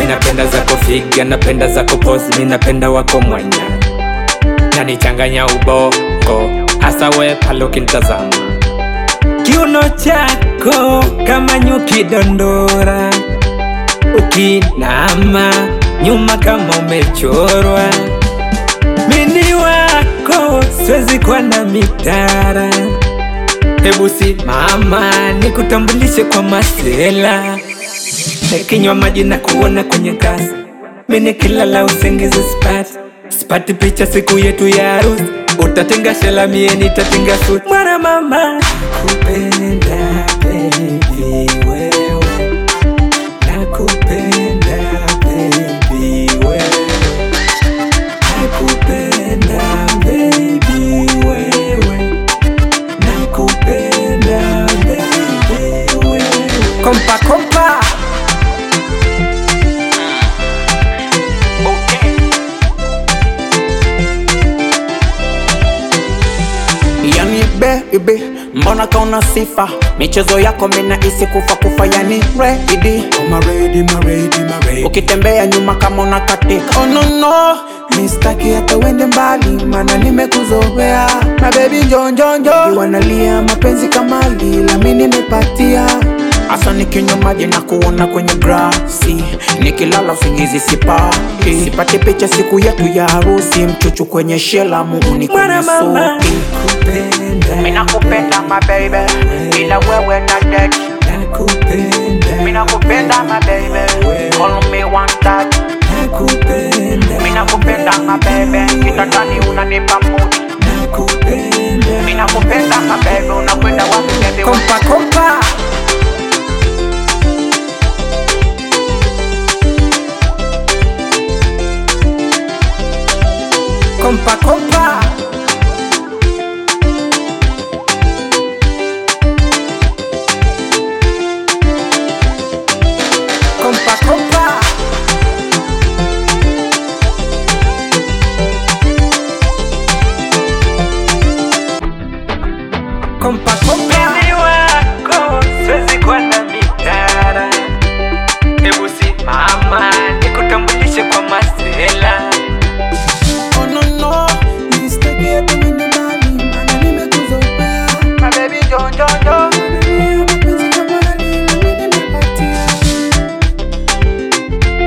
napenda zako figa, napenda zako pose, mi napenda wako mwanya, nanichanganya ubongo, hasa we pale ukinitazama, kiuno chako kama nyuki dondora, ukinama nyuma kama umechorwa, mini wako siwezi kuwa na mitara Hebu simama nikutambulishe kwa masela, nikinywa maji na kuona kwenye kasi, mimi kilala usingizi sipati, sipati picha siku yetu ya harusi, utatenga shela mie nitatenga suti. Mwana mama nakupenda baby wewe, nakupenda baby wewe, nakupenda baby wewe nakupenda baby wewe. Kompa kompa Yani baby, mbona kauna sifa michezo yako mina isi kufa kufa, yani ready Kama ready, ma ready, ma ready. ukitembea nyuma kama una katika. Oh no no, mistaki hata uende mbali, mana nimekuzoea na baby njonjonjo, wanalia mapenzi kama lila, mi nimepatia Asa nikinywa maji na kuona kwenye grasi, nikilala usingizi sipati, sipati picha siku yetu ya harusi, mchuchu kwenye shela, muuni kwenye Mwana mama suti. nakupenda Mimi nakupenda my baby, ila wewe na date. nakupenda Mimi nakupenda my baby, call me one touch. nakupenda Mimi nakupenda my baby, kitandani unanipa mood. nakupenda Mimi nakupenda my baby, unakwenda wapi baby? kompa kompa kompa kompa